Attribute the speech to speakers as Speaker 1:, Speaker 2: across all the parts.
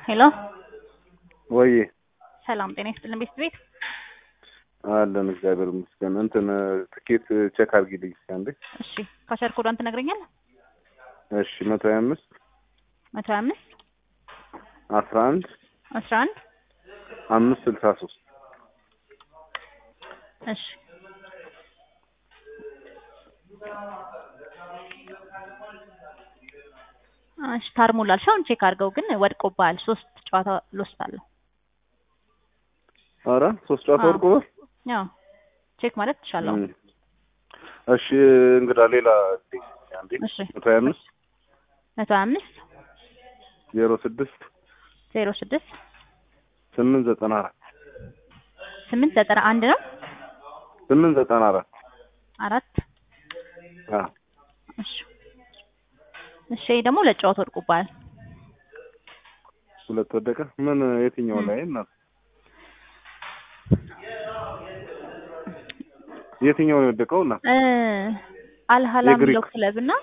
Speaker 1: ሄሎ
Speaker 2: ወይ
Speaker 1: ሰላም ጤና ይስጥልን ቤት ቤት
Speaker 2: አለን እግዚአብሔር ይመስገን። እንትን ትኬት ቼክ አድርጊልኝ እስኪ አንዴ።
Speaker 1: እሺ ካሸር ኮዷን ትነግረኛለህ?
Speaker 2: እሺ መቶ ሀያ አምስት
Speaker 1: መቶ ሀያ አምስት
Speaker 2: አስራ አንድ
Speaker 1: አስራ አንድ
Speaker 2: አምስት ስልሳ ሶስት
Speaker 1: እሺ እሺ ታርሞላል ሻውን ቼክ አድርገው ግን ወድቆብሃል። ሶስት ጨዋታ ሎስት አለው።
Speaker 2: ኧረ ሶስት ጨዋታ
Speaker 1: አዎ።
Speaker 2: ወድቆበት።
Speaker 1: ያው ቼክ ማለት ትችላለህ።
Speaker 2: እም። እሺ እንግዳ ሌላ አንዴ
Speaker 1: እሺ
Speaker 2: መቶ ሀያ አምስት
Speaker 1: መቶ ሀያ አምስት
Speaker 2: ዜሮ ስድስት
Speaker 1: ዜሮ ስድስት
Speaker 2: ስምንት ዘጠና አራት
Speaker 1: ስምንት ዘጠና አንድ ነው
Speaker 2: ስምንት ዘጠና አራት
Speaker 1: አራት
Speaker 2: አዎ
Speaker 1: እሺ እሺ ይሄ ደግሞ ሁለት ጨዋታ ወድቆብሃል።
Speaker 2: ሁለት ወደቀ። ምን የትኛው
Speaker 1: እም።
Speaker 2: ላይ እና የትኛው ነው የወደቀው? እና
Speaker 1: እ አልሀላ
Speaker 2: የግሪክ።
Speaker 1: የሚለው ክለብ እና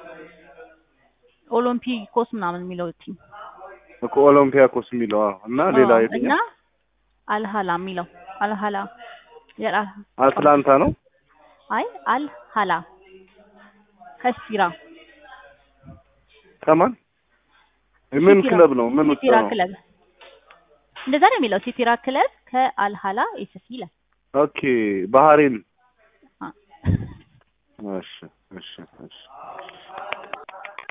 Speaker 1: ኦሎምፒኮስ ምናምን የሚለው ቲም
Speaker 2: እኮ ኦሎምፒያኮስ የሚለው አዎ። እና ሌላ
Speaker 1: አዎ፣ እና
Speaker 2: የትኛው?
Speaker 1: አልሀላ የሚለው አልሀላ የላ
Speaker 2: አትላንታ ነው።
Speaker 1: አይ አልሀላ ከሲራ
Speaker 2: ከማን ምን
Speaker 1: ሲቲራ-
Speaker 2: ክለብ ነው? ምን ውስጥ
Speaker 1: ሲቲራ
Speaker 2: ነው?
Speaker 1: ክለብ እንደዛ ነው የሚለው ሲቲራ ክለብ ከአልሀላ ኤስሲ ይላል።
Speaker 2: ኦኬ ባህሬን።
Speaker 1: አ-
Speaker 2: እሺ እሺ እሺ